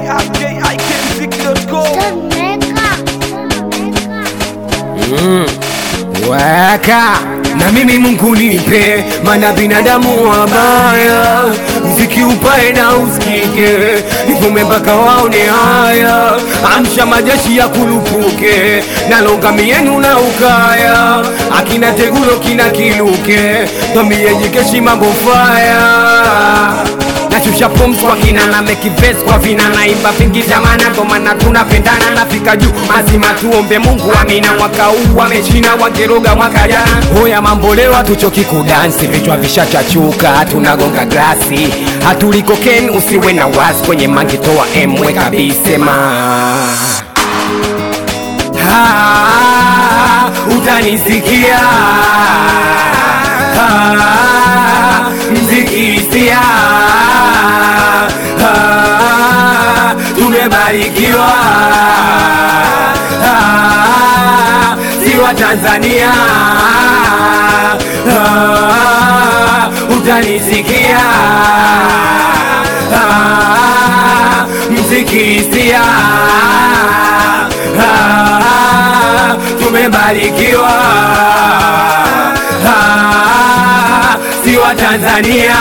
Weka na mimi Mungu nipe, mana binadamu wabaya, mziki upae na usikike, nivume mpaka waone haya, amsha majeshi ya kulupuke, nalonga mienu na ukaya, akina tegulo kina kiluke, twambie jikeshi mambo faya nashusha pumzi kwa kina na mekivesi kwa vina naimba vingi jamana, ndo maana tunapendana, nafika juu mazima, tuombe Mungu amina. Mwaka huu wamechina wakiroga mwaka jana, hoya mambo leo hatuchoki kudansi, vichwa vishachachuka, tunagonga glasi, hatuliko ken, usiwe na wasi kwenye mangi, toa emwe kabisema Ah, utanisikia Ah, mziki hisia Ah, tumebarikiwa Ah, si wa Tanzania Ah, utanisikia Ah, mziki hisia Ah, tumebarikiwa Ah, si wa Tanzania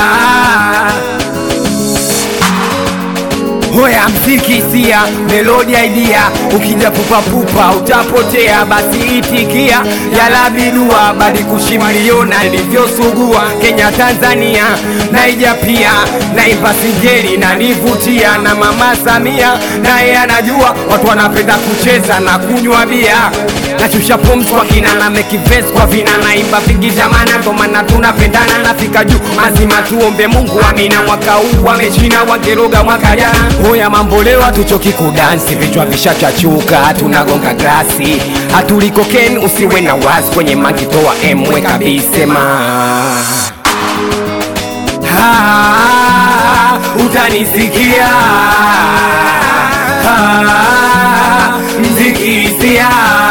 Hoya mziki hisia, melodi idea, ukija pupapupa utapotea, basi itikia yalabidua badi kushimaliona ilivyosugua Kenya Tanzania naija pia naimba singeli na nivutia na mama Samia naye anajua watu wanapenda kucheza na kunywa bia nashusha pumzi kwa kina na mekivesi kwa vina naimba vingi jamana, ndo maana tunapendana, nafika juu mazima, tuombe Mungu amina. Mwaka huu wamechina wakiroga mwaka jana, hoya mambo leo hatuchoki kudansi, vichwa vishachachuka, tunagonga glasi, hatuliko ken, usiwe na wasi kwenye mangi, toa emwe kabisema Ah, utanisikia Ah, mziki hisia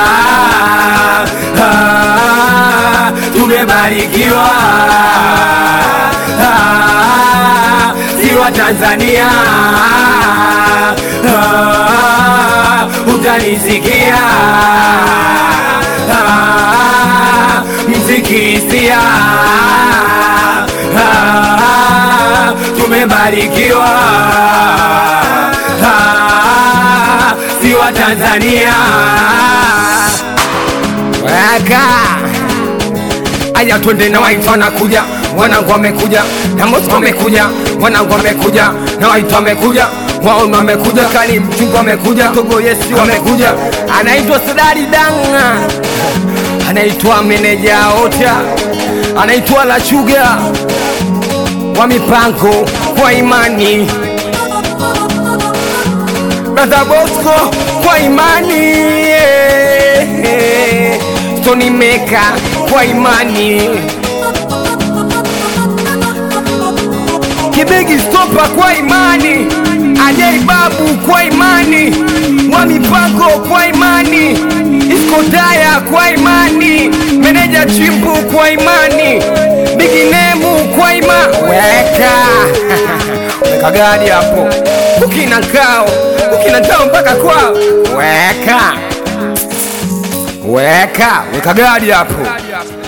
Ah, tumebarikiwa Ah, si wa Tanzania Ah, utanisikia Ah, mziki hisia Ah, tumebarikiwa Ah, si wa Tanzania weka aya twende na waitwa wanakuja wanangu wamekuja na Mosco wamekuja wanangu wamekuja na waitwa wamekuja waona wamekuja kali mchungu wamekuja togo yesi wamekuja anaitwa Sadari Danga anaitwa meneja ota anaitwa La Chuga wa mipango kwa imani Brother Bosco kwa imani yeah. Tony Meka kwa imani Kibegi Stopa kwa imani Ajay Babu kwa imani wa mipango kwa imani Iskotaya kwa imani Meneja Chimbu kwa imani Biginemu kwa imani Weka Weka gadi hapo Ukina kao Ukina kao mpaka kwao Weka Weka Weka gadi hapo